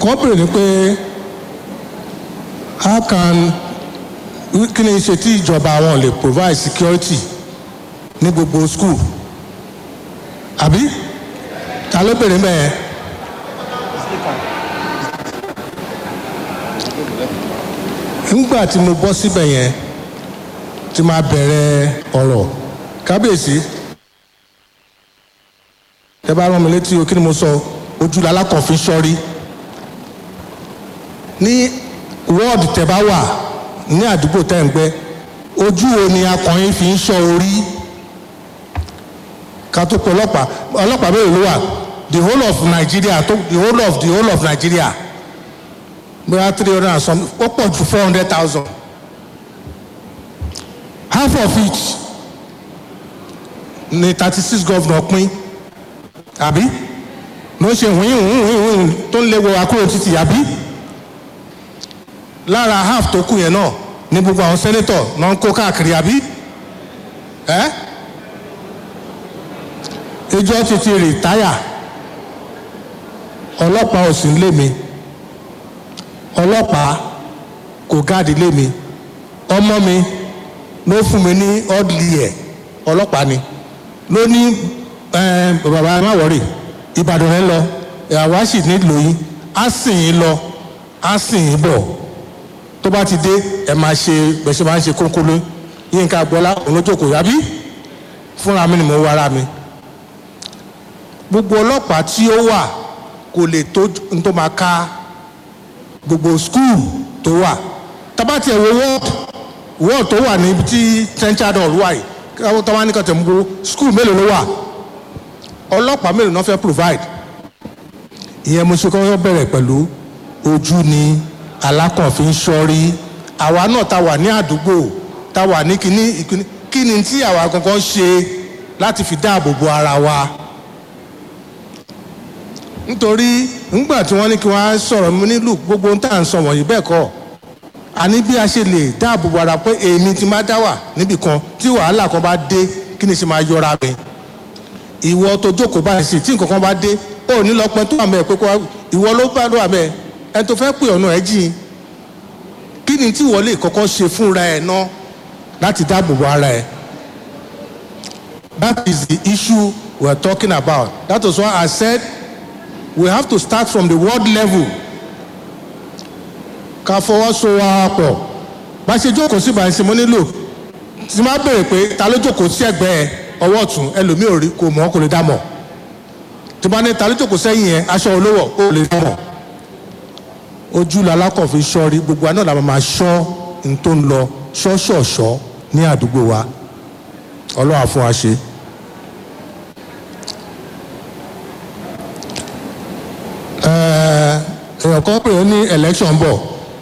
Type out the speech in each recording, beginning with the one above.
kan béèrè ni pé how can kí ni ṣe tí ìjọba wọn lè provide security ní gbogbo school àbí ta ló béèrè mẹ́ẹ̀. nígbà tí mo bọ́ síbẹ̀ yẹn tí máa bẹ̀rẹ̀ ọ̀rọ̀ kábíyèsí ẹ bá rán mi létí o kí ni mo sọ ojú lalákọ̀ọ́fin sọ́rí ní wọ́ọ̀dù tẹ́ bá wà ní àdúgbò tẹ́ ń gbé ojú wo ni akọ̀yìn fi ń sọ orí ká tó pọ̀ ọlọ́pàá ọlọ́pàá mélòó ló wà the whole of Nigeria tó the whole of the whole of Nigeria bóyá three hundred and some ó pọ̀ ju four hundred thousand half of it ni thirty six governor pín àbí ló ń ṣe wíìn wíìn wíìn tó ń léwo akúrò títì àbí lára half tó kù yẹn náà ní gbogbo àwọn senator náà ń kó káàkiri àbí ẹ ìjọ ti ti rìtáyà ọlọ́pàá ò sí ń lé mi ọlọ́pàá kò gáàdì lé mi ọmọ mi ló fún mi ní ọ́dìlì ẹ̀ ọlọ́pàá ni ló ní bàbá ẹ má wọ̀rì ìbàdàn rẹ lọ àwa sì nílò yín á sìn yín lọ á sìn yín bọ̀ tó bá ti dé ẹ máa ṣe bẹ̀ṣẹ̀ máa ń ṣe kónkóló yínká gbọ́lá olójókòó yábí fúnra mi ni mo wára mi gbogbo ọlọ́pàá tí ó wà kò lè tó n tó máa ká gbogbo skul tó wà tabati ẹ̀ wo wọ́ọ̀d wọ́ọ̀d tó wà níbi tí central hall wà yìí káwọn tó wá ní kàtẹ́ mú skul mélòó ló wà ọlọ́pàá mélòó náà fẹ́ provide ìyẹn mo ṣe kọ́ bẹ̀rẹ̀ pẹ̀lú ojú ni alákànfin sọ́rí àwa náà ta wà ní àdúgbò ta wà ní kíní ìkíní kí ni tí àwa gangan ṣe láti fi dáàbò bo ara wa nítorí ńgbà tí wọ́n ní kí wọ́n á sọ̀rọ̀ mi nílùú gbogbo ń tà ń sọ wọ̀nyí bẹ́ẹ̀ kọ́ àní bí a ṣe lè dáàbò bo ara pé èmi ti máa dá wà níbì kan tí wàhálà kan bá dé kí ni ṣe máa yọra mi ìwọ tó jókòó báyìí sí tí nǹkan kan bá dé ó ní lọ́pẹ́ tó wà mẹ́ pé kó ìwọ ló bá lọ́wọ́ mẹ́ ẹni tó fẹ́ pè ọ̀nà ẹ̀ jìn kí ni tí ìwọ lè kọ́kọ́ ṣe fúnra ẹ̀ ná láti dáàbò bo ara ẹ̀ that is the issue we are talking about that is why I said we have to start from the world level ká fọwọ́sowọ́pọ̀ bá ṣe jókòó sí ìbànú sí mo nílò tí máa bèrè pé ta ló jókòó sí ẹ̀gbẹ́ ọwọ́ ọ̀tún ẹlòmíì ò rí kò mọ̀ kò lè dá mọ̀ tí bá ní ta ló jókòó sẹ́yìn yẹn aṣọ olówó ó lè dá mọ̀ ojú lalákọ̀ fi ṣọ́rí gbogbo àná làwọn máa ṣọ́ ní tó ń lọ ṣọ́ṣọ̀ṣọ́ ní àdúgbò wa ọlọ́wà fún wa ṣe. èèyàn kan pè é ní election bọ̀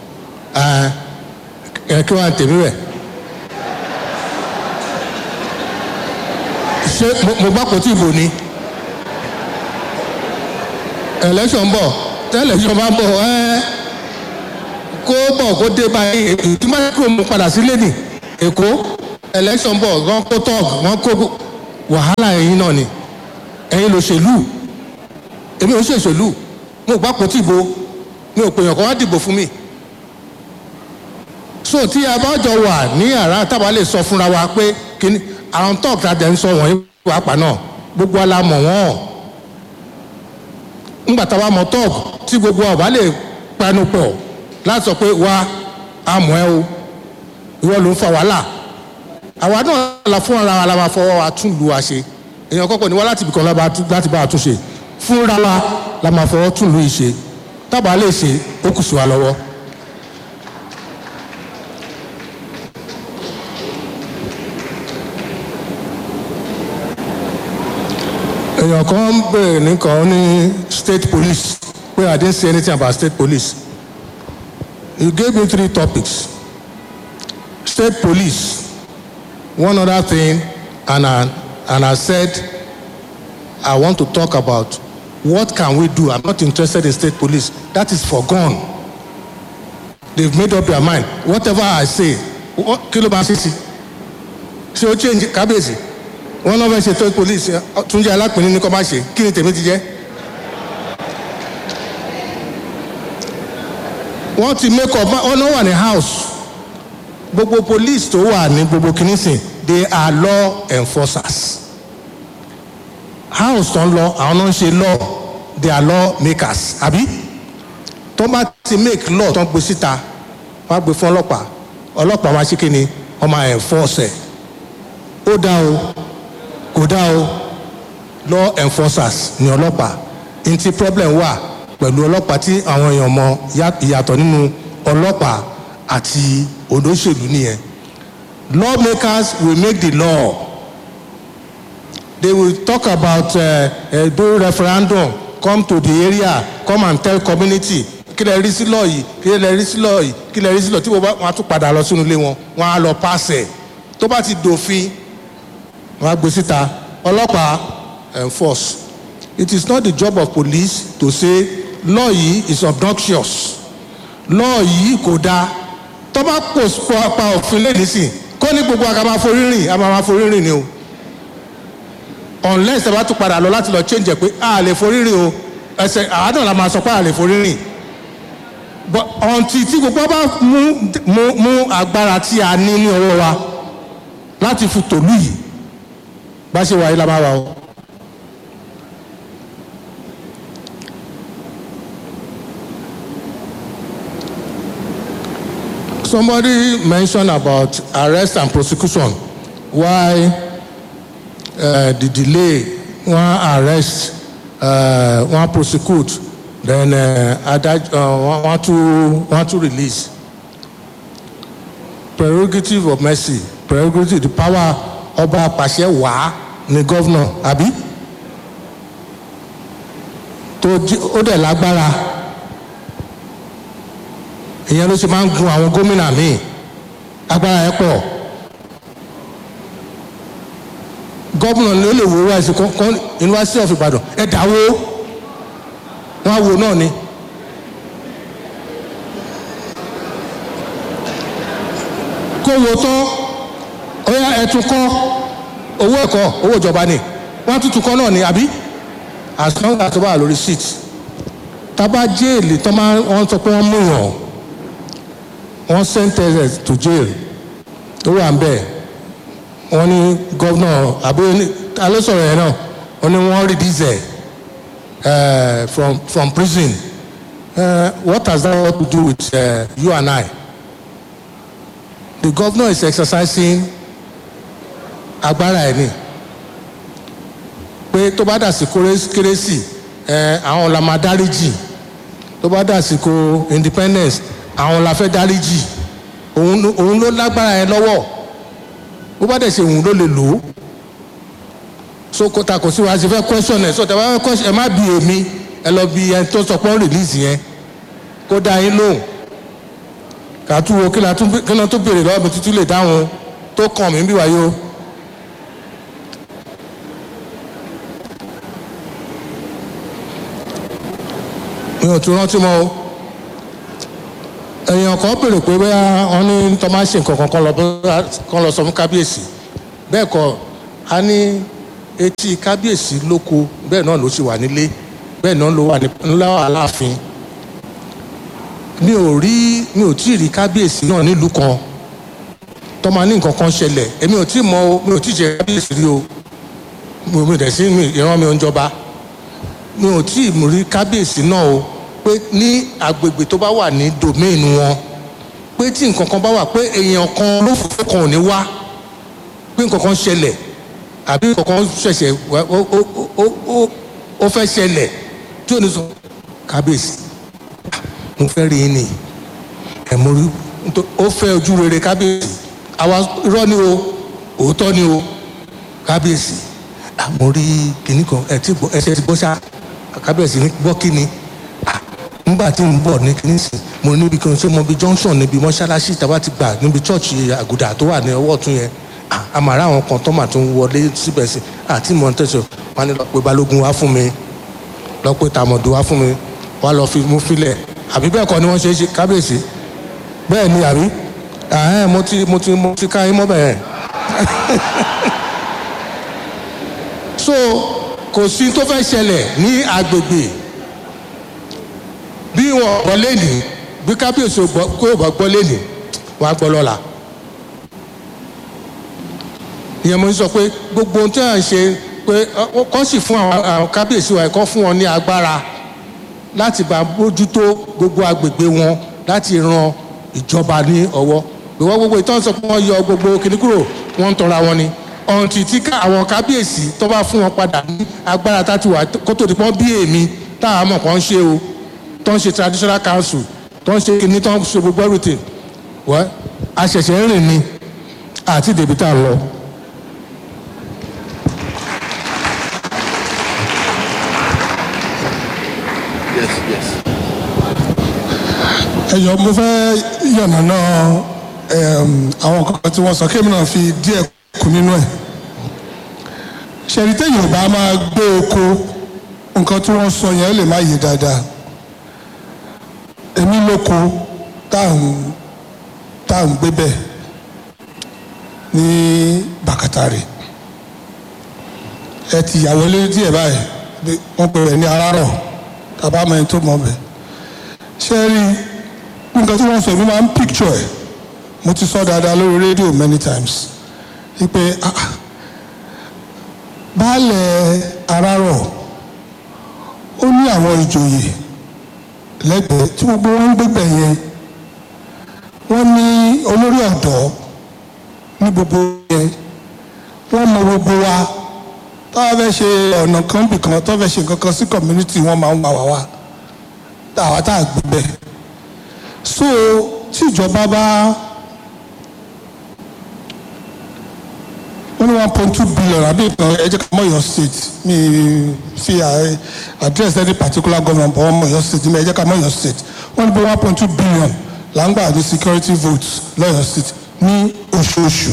ẹ kí wọ́n á tèmi rẹ̀ ṣé mo gbọ́ kò tí ì bò ni election bọ̀ tẹ́lẹ̀ṣọ́ bá bọ̀ ẹ́ kó bọ̀ kó dé báyìí ìdí máa kúrò mú padà sílé nì èkó election bọ̀ wọ́n kó tọ́ọ̀gù wọ́n kó wàhálà ẹ̀yin náà ni ẹ̀yin lòṣèlú èmi ò ṣèṣèlú mo gbà kó tìbò mi ò pèèyàn kan wá dìbò fún mi so tí a bá jọ wà ní yàrá táwa lè sọ fúnra wa pé kíní àwọn tọ́ọ̀gù tá a dẹ̀ ń sọ wọ̀nyí pàápàá náà gbogbo alamọ̀ wọ́n ńgbà tá a bá mọ tọ́ọ̀gù tí gbogbo ọba lè panu pọ̀ láti sọ pé wá amọ̀ ẹ o ìwọ ló ń fa wàhálà àwa náà la fún ara wa la máa fọwọ́ wa tún lu wa ṣe èèyàn kọ́kọ́ ni wá láti ibìkan láti bá a tún ṣe fúnra wa la máa fọwọ́ tún lu yìí ṣe tábà lè ṣe ó kù sí wa lọ́wọ́. èèyàn kan ń bèrè nìkan ní state police pé I didn't say anything about state police you gave me three topics state police one other thing and I, and I said I want to talk about what can we do I'm not interested in state police that is forgone they've made up their mind whatever I say kí ló bá ṣe sí ṣé o change kábíyèsí wọn náà fẹ́ ṣe state police túnjẹ alápínì ní kọ́ bá ṣe kí ni tèmi ti jẹ́ wọ́n ti make up wọ́n náà wà ní house gbogbo police tó wà ní gbogbo kìnìsìn they are law enforcers house tó ń lọ àwọn náà ń ṣe law they are law makers àbí tó bá ti make law tó ń gbé síta wọ́n á gbé fún ọlọ́pàá ọlọ́pàá máa ṣe kí ni wọ́n máa enforce ẹ̀ ó dá o kò dá o law enforcers ni ọlọ́pàá n ti problem wà pẹ̀lú ọlọ́pàá tí àwọn èèyàn mọ ìyàtọ̀ nínú ọlọ́pàá àti olóṣèlú nìyẹn lawmakers will make the law they will talk about uh, uh, do referendum come to the area come and tell community kí lè rí sí lọ yìí kí lè rí sí lọ yìí kí lè rí sí lọ tí wọn á tún padà lọ sínú ilé wọn wọn á lọ pàṣẹ tó bá ti dòfin wọn á gbé síta ọlọ́pàá enforce it is not the job of police to say law yìí is obnoxious law yìí kò dáa tó bá pò pa òfin lẹ́yìn sí kó ní gbogbo àga máa forí rìn a máa forí rìn ni o unless ẹ bá tún padà lọ láti lọ change ẹ pé a lè forí rìn o ẹsẹ àádọ́ la máa sọ pé a lè forí rìn but until tí gbogbo bá mú mú mú agbára tí a ní ní ọwọ́ wa láti fi tòlú yìí bá ṣe wà yìí la máa wà o. somebody mentioned about arrest and prosecution why uh, the delay one arrest uh, one prosecute then uh, adaj uh, one to one to release prerogative of mercy prerogative the power ọba apàṣẹ wàá ni governor àbí tó ó dẹ̀ lágbára ìyẹn ló ṣe máa ń gun àwọn gómìnà míì agbára ẹ pọ̀ gómìnà ló lè wo wáyé kan university of ibadan ẹ dáwó wọn á wo náà ni. kó wo tán ọyá ẹtún kọ́ owó ẹ̀kọ́ owó ìjọba ni wọ́n tuntun kọ́ náà ni àbí as long as tó bá lórí seat tábà jéèlì tó máa wọ́n sọ pé wọ́n mú yàn wọ́n sentence to jail ó wà ń bẹ̀ wọ́n ní gọ́vnà àbúrò alẹ́sọ̀rọ̀ yẹn náà wọ́n ní wọ́n release ẹ̀ from from prison uh, what has that got to do with uh, you and I the governor is exercising agbára ẹ̀ ni pé tó bá dà sí kérésì àwọn la máa dáríjì tó bá dà sí ko independence àwọn la fẹ́ dáríjì òun ló lágbára ẹ lọ́wọ́ bó bá dẹ̀ ṣe òun ló lè lò ó so kò ta kò sí wa ṣe fẹ́ question ẹ̀ so tẹ̀ wá question ẹ má bi èmi ẹ lọ bi ẹni tó sọ pé ó release yẹn kó dá yín lóhùn kàtú wo kí ló tó béèrè lọ́wọ́ mi tuntun lè dáhùn tó kàn mí bí wáyé o. mi ò tún rántí mọ́ o èèyàn kan béèrè pé bóyá wọn ní tó máa ṣe nǹkan kan kan lọ sọ fún kábíyèsí bẹ́ẹ̀ kọ́ a ní etí kábíyèsí lóko bẹ́ẹ̀ náà ló ṣì wà nílé bẹ́ẹ̀ náà ló wà nílá aláàfin mi ò rí mi ò tí ì rí kábíyèsí náà nílùú kan tó máa ní nǹkan kan ṣẹlẹ̀ èmi ò tí ì mọ o mi ò tí ì jẹ kábíyèsí rí o mi ò dẹ̀ sí ìran mi ò ń jọba mi ò tí ì rí kábíyèsí náà o pé ní agbègbè tó bá wà ní domain wọn pé tí nǹkan kan bá wà pé èèyàn kan lófòófó kan ò ní wá pé nǹkan kan ṣẹlẹ̀ àbí nǹkan kan ṣẹ̀ṣẹ̀ ó fẹ́ ṣẹlẹ̀ tí ò ní sọ kábíyèsí mo fẹ́ rí yín ni ẹ̀ mo rí ó fẹ́ ojú rere kábíyèsí àwa irọ́ ni o òótọ́ ni o kábíyèsí mo rí kinní kan ẹ̀ tí ẹsẹ̀ ti bọ́ ṣá kábíyèsí ní gbọ́ kí ni nígbà tí n bọ̀ ní kinní sí mo níbi kan ṣé mo bí junction níbi mọ́ṣáláṣí tàbá ti gbà níbi chọ́ọ̀chì àgùdà tó wà ní ọwọ́ ọ̀tún yẹn àmàrà àwọn kan tó mà tún wọlé síbẹ̀ sí àti mọ̀ tẹ̀sán wọn ni lọ pé balógun wá fún mi lọ pé tàmọ̀dù wá fún mi wá lọ fi mú filẹ̀ àbí bẹ́ẹ̀ kọ́ ni wọ́n ṣe é ṣe kábíyèsí bẹ́ẹ̀ ni àbí àhẹ́n mo ti mo ti mo ti ká yín mọ́ bẹ́ẹ̀ so kò sí tó fẹ́ ṣẹlẹ̀ ní agbègbè bí wọn wọlé ní bí kábíyèsí ò gbọ́ kó o bá gbọ́ lẹ́nìí wàá gbọ́ lọ́la ìyẹn mo ń sọ pé gbogbo ohun tí à ń ṣe pé ọ- kọ́ sì fún àwọn àwọn kábíyèsí wa kọ́ fún wọn ní agbára láti bá bójútó gbogbo agbègbè wọn láti ran ìjọba ní ọwọ́ ìwọ gbogbo ìtàn sọ pé wọ́n yọ gbogbo kìnnì kúrò wọ́n ń tọra wọn ni ọ̀ǹtì tí ká- àwọn kábíyèsí tó bá fún wọn padà ní agbára tá ti wà kó tó di pọ́n bí èmi táwọn mọ̀ kàn ń ṣe o tó ń ṣe traditional council tó ń ṣe kìnnì tó ń ṣe gbogbo everything wọ́n a ṣẹ̀ṣẹ̀ ń rìn ni àti dèbí tá a lọ. Yes, yes. ẹyọ mo fẹ́ yànnàná ẹm, àwọn kankan tí wọ́n sọ kémi náà fi díẹ̀ kù nínú ẹ̀ ṣèlítẹ́ yorùbá máa gbé oko nǹkan tí wọ́n sọ yẹn lè má yé dáadáa èmi lóko tá à ń tá à ń gbé bẹ́ẹ̀ ní bàkàtàrè ẹ ti yàwó lé díẹ̀ báyìí bí wọ́n pè rẹ̀ ní arárọ̀ tàbá mẹ́rin tó mọ̀ bẹ́ẹ̀ ṣe rí nǹkan tí wọ́n sọ èmi máa ń picture ẹ̀ mo ti sọ dáadáa lórí rédíò many times wípé ah, ah, baálẹ̀ arárọ̀ ó ní àwọn ìjòyè lẹ́gbẹ̀ẹ́ tí gbogbo wọn ń gbégbẹ̀ yẹn wọ́n ní olórí ọ̀dọ́ ní gbogbo yẹn wọ́n mọ gbogbo wa táwa fẹ́ ṣe ọ̀nà kan bìkan tó fẹ́ ṣe nǹkan kan sí community wọn máa ń wà wá wá táwa tá a gbé bẹ́ẹ̀ so tí ìjọba bá wọ́n ní one point two billion àbí ìkan ẹ jẹ́ ká mọ̀ Ọ̀yọ́ state mi fi à- address any particular government but wọ́n mọ̀ Ọ̀yọ́ state mi ẹ jẹ́ ká mọ̀ Ọ̀yọ́ state wọ́n ní bí one point two billion là ń gbà ní security votes lọ́yọ̀ state ní oṣooṣù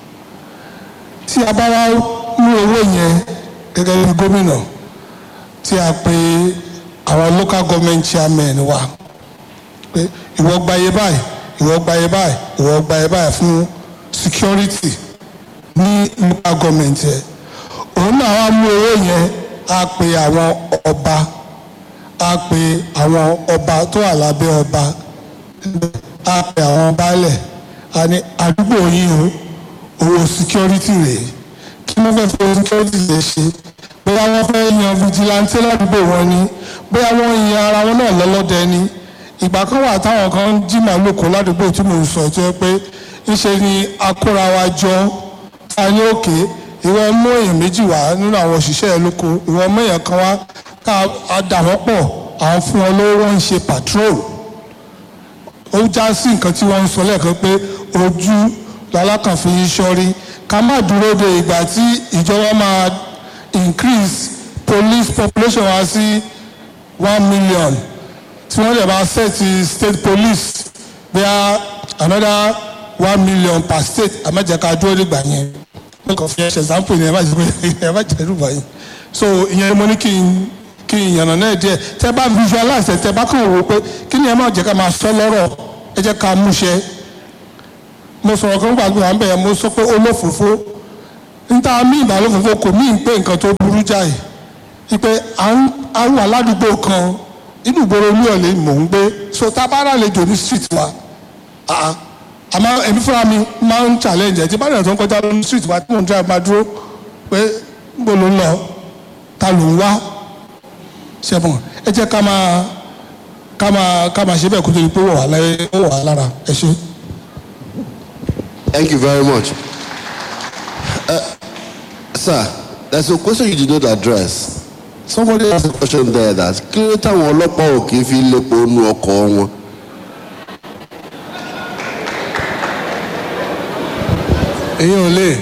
tí a bá wá mú owó yẹn gẹ́gẹ́ bí gómìnà tí a pe àwọn local government chairman wa pé ìwọ gba iye báyìí ìwọ gba iye báyìí ìwọ gba iye báyìí fún security ní local government yẹn òun náà wá mú owó yẹn á pe àwọn ọba á pe àwọn ọba tó wà lábẹ́ ọba á pe àwọn baálẹ̀ á ní àdúgbò yìí o owó security rèé kí wọ́n fẹ́ fowó security lè ṣe bóyá wọ́n fẹ́ yan vigilante ládùúgbò wọn ni bóyá wọ́n yan ara wọn náà lọ́lọ́dẹ ni ìgbà kan wà táwọn kan ń jí màálù kó ládùúgbò tí mò ń sọ tó yẹ pé ńṣe ni akóra wa jọ ta ní òkè ìwọ mú èèyàn méjì wá nínú àwọn òṣìṣẹ́ ẹ lóko ìwọ mú èèyàn kan wá ká a dà wọ́n pọ̀ àwọn fún wọn lówó wọ́n ń ṣe patrol ó já sí nǹkan tí wọ́n ń sọ lẹ́ẹ̀kan pé ojú lalákànfin sọ́rí ká má dúró de ìgbà tí ìjọba máa increase police population wá sí one million tí wọ́n lè máa set state police bíi another one million per state àmẹ́jẹ̀ká dúró nígbà yẹn mo kàn fi ẹ ṣe example ni ẹ má jẹ pé ẹ má jẹ rúbọ yìí so ìyẹn mo ní kí n kí n yànnà náà díẹ̀ tẹ bá visualize ẹ tẹ bá kàn wò pé kí ni ẹ má jẹ ká máa sọ lọ́rọ̀ ẹ jẹ́ ká múṣẹ mo sọ̀rọ̀ kan gbàgbé wà ń bẹ̀ mo sọ pé olófòfó níta mí ìbálòfòfó kò mí pé nǹkan tó burú jáì ipe à ń à ń wà ládùúgbò kan inú ìgboro olú ọ̀lẹ́ mò ń gbé so tá a bá rà lejò ní street wa ah, ah. àmọ́ èmi fúnra mi máa ń challenge ẹ̀ tí bá dẹ̀ tó ń kọjá lórí street wa tí mò ń drive máa dúró pé níbo ló ń lọ ta ló ń wá ṣẹ́fọ̀n ẹ jẹ́ ká máa ká máa ká máa ṣe bẹ́ẹ̀ kó tó di pé ó wà láyé ó wà lára ẹ ṣe. Thank you very much. Uh, sir, there's a question you did not address. Somebody asked a question there that kí ló táwọn ọlọ́pàá ò kì í fi lépo nu ọkọ̀ wọn. èyí ò lè.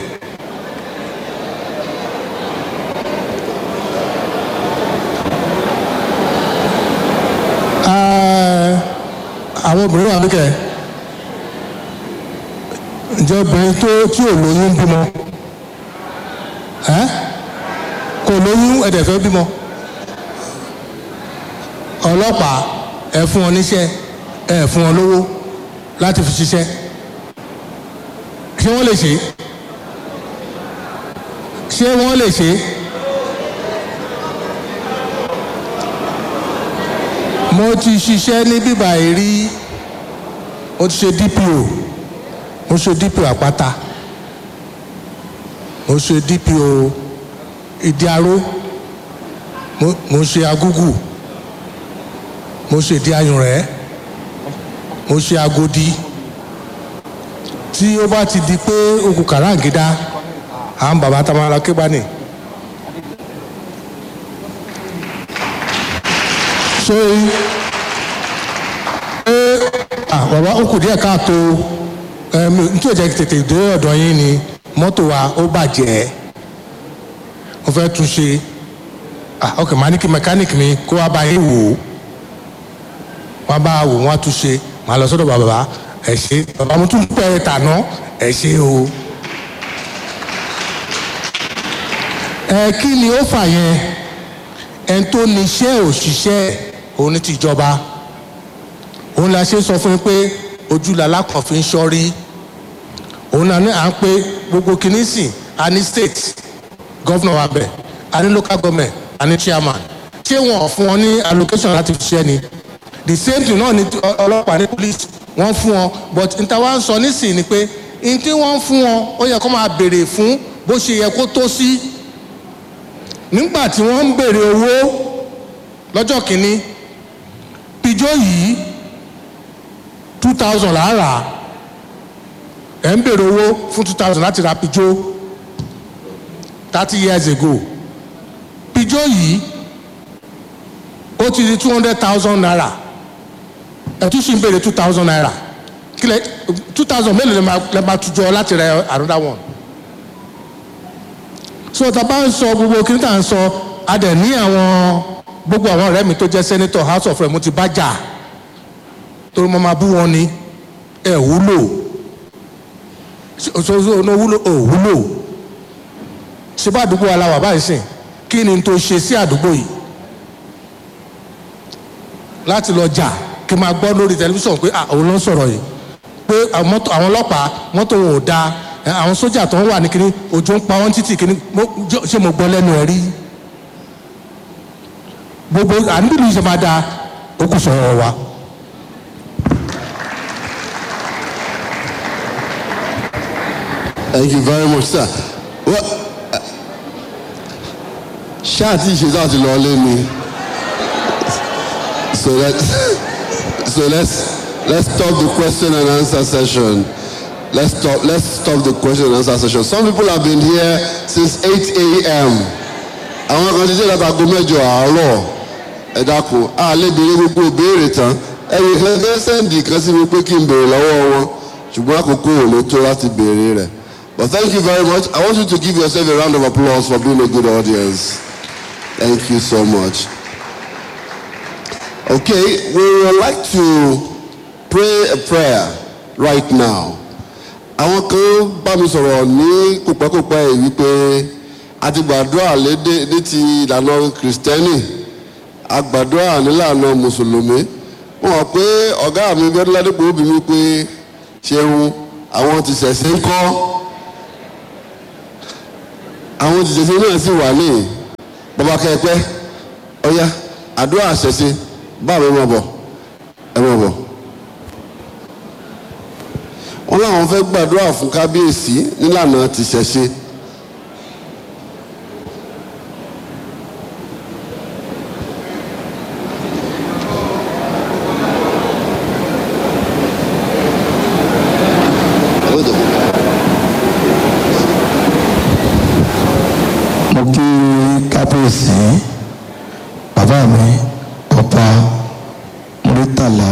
Ah, àwọn obìnrin wà níkẹ́ ǹjẹ́ obìnrin tó tí ò lóyún ń bímọ ẹ́ kò lóyún ẹ̀dẹ̀ fẹ́ bímọ ọlọ́pàá ẹ̀ fún wọn níṣẹ́ ẹ̀ fún wọn lówó láti fi ṣiṣẹ́ ṣé wọ́n lè ṣe é ṣé wọ́n lè ṣe é mo ti ṣiṣẹ́ ní bíbá yìí rí mo ti ṣe dpo mo ṣe dpo àpáta mo ṣe dpo ìdíaró mo mo ṣe agúgù mo ṣe ìdí ayùnrẹ́ mo ṣe agodi tí ó bá ti di pé okùn kàràǹgídá àwọn bàbá tá a máa lọ ké bá nì. so ẹ ah bàbá ó kù díẹ̀ káàtó ẹm n tí ò jẹ́ tètè dé ọ̀dọ̀ yín ni mọ́tò wa ó bàjẹ́ mo fẹ́ tún ṣe ah ok màá ní kí mẹkáníìkì mi kó wá bá yín wò ó wọ́n bá wò wọ́n á tún ṣe màá lọ sọ́dọ̀ bàbá ẹ̀ ṣe bàbá mo tún pẹ́ tàná ẹ̀ ṣe o. ẹ kí ni ó fà yẹn ẹni tó ní iṣẹ́ òṣìṣẹ́ òun ní tìjọba òun la ṣe sọ fún yín pé ojú làlá kan fi ń ṣọ́rí òun náà ní à ń pé gbogbo kìíní sìn a ní state governor wa bẹ̀ a ní local government a ní chairman ṣé wọn ò fún wọn ní allocation láti fi ṣiṣẹ́ ni the same thing náà ni ọlọ́pàá ní police wọ́n fún wọn but n ta wá ń sọ nísìnyí ni pé n tí wọ́n fún wọn ó yẹ kó máa béèrè fún bó ṣe yẹ kó tó sí nígbà tí wọ́n ń béèrè owó lọ́jọ́ kìíní pijó yìí two thousand là á rà ẹ̀ ń béèrè owó fún two thousand láti ra pijó thirty years ago pijó yìí ó ti di two hundred thousand naira ẹtú sì ń béèrè two thousand naira kílẹ̀ two thousand mélòó lè máa tujọ láti rẹ another one so tá a bá ń sọ gbogbo kí n tà ń sọ a dẹ̀ ní àwọn gbogbo àwọn ọ̀rẹ́ mi tó jẹ́ senator house of rep mo ti bá jà torí mo máa bú wọn ni ẹ wúlò ṣoṣo ọ̀nà wúlò ò wúlò ṣé bá àdúgbò wa la wà báyìí sìn kí ni tó ṣe sí àdúgbò yìí láti lọ jà kí n máa gbọ́ lórí tẹlifíṣàn pé àwọn ló ń sọ̀rọ̀ yìí pé àwọn ọlọ́pàá mọ́tò wọn ò dáa àwọn sójà tó ń wà ní kíní òjò ń pa wọ́n títì kíní ṣé mo gbọ́ lẹ́nu ẹ̀ rí gbogbo àníbìlú ṣe máa dáa ó kù sọ̀rọ̀ wa. Thank you very much, sir. Well, ṣáà tí ìṣe láti lọ lé mi. So let's so let's let's stop the question and answer session. Let's stop let's stop the question and answer session. Some people have been here since 8 a.m. Àwọn kan ti dé láti aago mẹ́jọ àárọ̀. Ẹ dákun, a lè béèrè gbogbo ìbéèrè tán. Ẹ̀yìn kan fẹ́ sẹ́ǹdì kan sí mi pé kí n béèrè lọ́wọ́ wọn. Ṣùgbọ́n àkókò ò lè tó láti béèrè rẹ̀. But thank you very much. I want you to give yourself a round of applause for being a good audience. Thank you so much. Okay, we would like to pray a prayer right now. Àwọn kan bá mi sọ̀rọ̀ ní kópẹ́kópẹ́ yìí wípé a ti gbàdúrà lédè ní ti ìlànà kìrìsìtẹ́nì a gbàdúrà nílànà mùsùlùmí. Wọ́n mọ̀ pé ọ̀gá mi gbẹ́dọ́ ládùúgbò ó bí mi pé ṣeun àwọn ti ṣẹ̀ṣẹ̀ ń kọ́. Àwọn ti ṣẹ̀ṣẹ̀ náà sì wà ní bàbá kẹ́ẹ̀pẹ́ ọ̀ya àdúrà àṣẹṣe báwo ẹ máa bọ̀ ẹ máa bọ̀ wọ́n láwọn fẹ́ gbàdúrà fún kábíyèsí nílànà tìṣẹ̀ṣe. mo kí kábíyèsí bàbá mi ọba murítàlá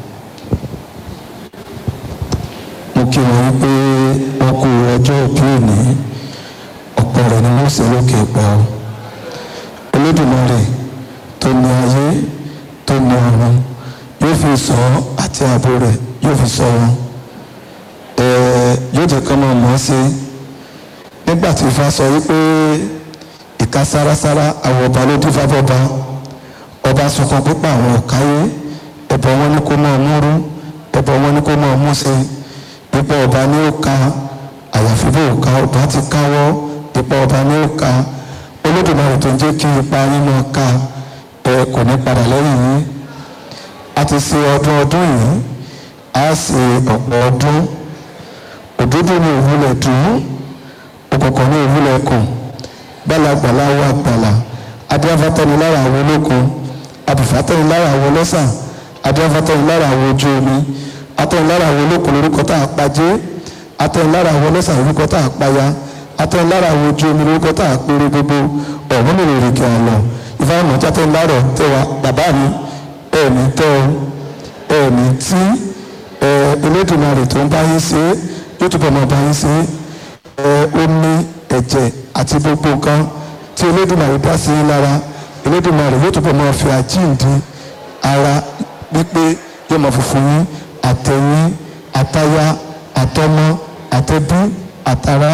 mo kí wọn wípé wọn kú ọjọ́ òbí òní ọ̀pọ̀ rẹ̀ ni wọ́n ṣe lókè pa ọ́ olódùmarè tó ní ayé tó ní ọ̀run yóò fi sọ ọ́ àti ààbò rẹ̀ yóò fi sọ wọn ẹ̀ẹ́ yóò jẹ́ kọ́ máa mọ̀ ọ́ sí nígbà tí ifá sọ wípé ìka sárasára àwọn ọba ló dín fábọba ọba sunkún pípa àwọn ọ̀káyé ẹ̀bọ̀ wọn ní kó máa múrú ẹ̀bọ̀ wọn ní kó máa mú sí ipò ọba ní ó ka àyàfi bó ka ọba ti káwọ́ ipò ọba ní ó ka olódùmarè tó ń jẹ́ kí ipa yín máa ka ẹ kò ní padà lẹ́yìn yín a ti ṣe ọdún ọdún yìí á ṣe ọ̀pọ̀ ọdún òdodo ní òwúlẹ̀ dùn òkùnkùn ní òwúlẹ̀ kùn gbalagbala wà gbala adéafatẹni lára àwọn olókun abùfátẹni lára àwọn ọlọ́sà adéafatẹni lára àwọn ojú omi atẹni lára àwọn olókun lórúkọ tá a pàjẹ́ atẹni lára àwọn ọlọ́sà lórúkọ tá a paya atẹni lára àwọn ojú omi lórúkọ tá a péré gbogbo ọ̀hún lè rèrè kí a lọ ìfowópamọ́ tí atẹni lára tẹwa bàbá mi ẹ̀ẹ̀mí tẹ́ ọ ẹ̀ẹ̀mí tí Elédùmarè tó ń bá yín ṣe é yóò túbọ̀ máa bá yín ṣe é omi ẹ̀jẹ̀ àti gbogbo nǹkan tí Elédùmarè dá sí yín lára Elédùmarè yóò túbọ̀ máa fi àjíǹde ara wípé yóò máa funfun yín àtẹ̀yìn àtayá àtọmọ àtẹbí àtara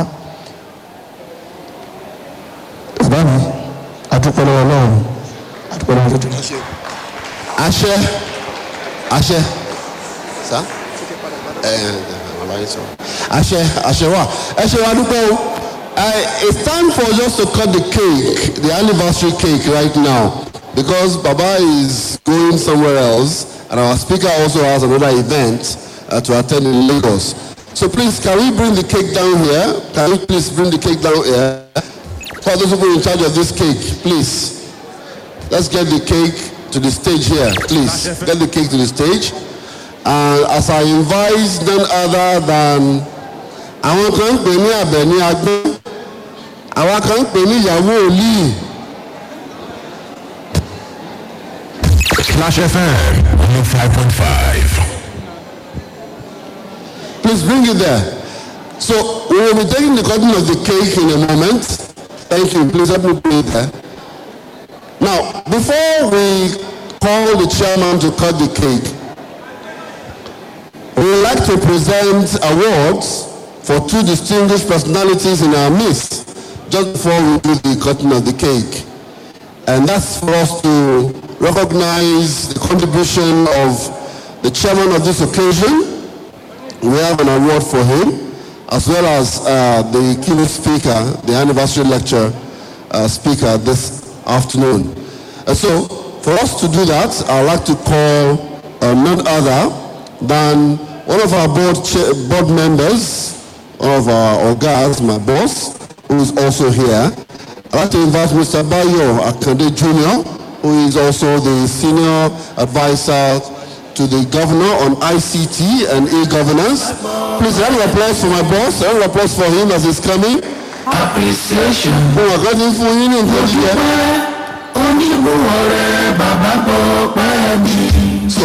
bàbá mi adúpẹ́ lọ́wọ́ Ọlọ́run adúpẹ́ lọ́wọ́ Elédùmarè. àṣẹ àṣẹ sá ẹ ẹ bàbá yín sọ àṣẹ àṣẹ wa ẹ ṣe wa dúpẹ́ o Uh, it's time for us to cut the cake, the anniversary cake right now, because Baba is going somewhere else, and our speaker also has another event uh, to attend in Lagos. So please, can we bring the cake down here? Can we please bring the cake down here? For those people in charge of this cake, please. Let's get the cake to the stage here, please. Get the cake to the stage. And as I invite none other than àwọn kan ń pè ní Àbẹ̀ní Agbọ́n àwọn kan ń pè ní ìyàwó Olíì. Clash FM 105.5. Please bring it there. So we will be taking the cutting of the cake in a moment. Thank you. Please help me put it there. Now, before we call the chairman to cut the cake, we would like to present awards for two distinguished personalities in our midst just before we do the cutting of the cake. And that's for us to recognize the contribution of the chairman of this occasion. We have an award for him, as well as uh, the keynote speaker, the anniversary lecture uh, speaker this afternoon. And so, for us to do that, I'd like to call uh, none other than one of our board, cha- board members, one of our organs, my boss, who is also here. I'd like to invite Mr. Bayo Akande Jr., who is also the senior advisor to the governor on ICT and e-governance. Please, round of applause for my boss. Round of applause for him as he's coming. appreciation Fún ọ̀gá tí ń fún yín ní nǹkan jíjẹ. onígbòho rẹ bàbá bọ̀ pẹ́ mi. So,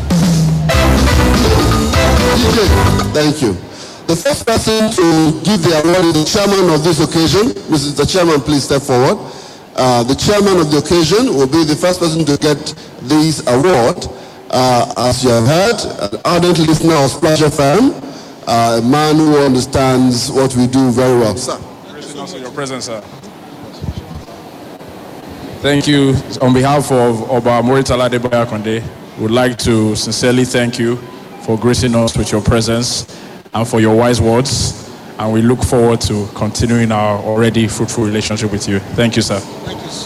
DJ, thank you. The first person to give the award is the chairman of this occasion. Mrs. The chairman, please step forward. Uh, the chairman of the occasion will be the first person to get this award. Uh, as you have heard, an ardent listener of Splash FM, uh, a man who understands what we do very well. Sir. Appreciate also your presence, sir. Thank you. On behalf of Oba Moritala Debaya Konde, we would like to sincerely thank you for gracing us with your presence and for your wise words. And we look forward to continuing our already fruitful relationship with you. Thank you, sir.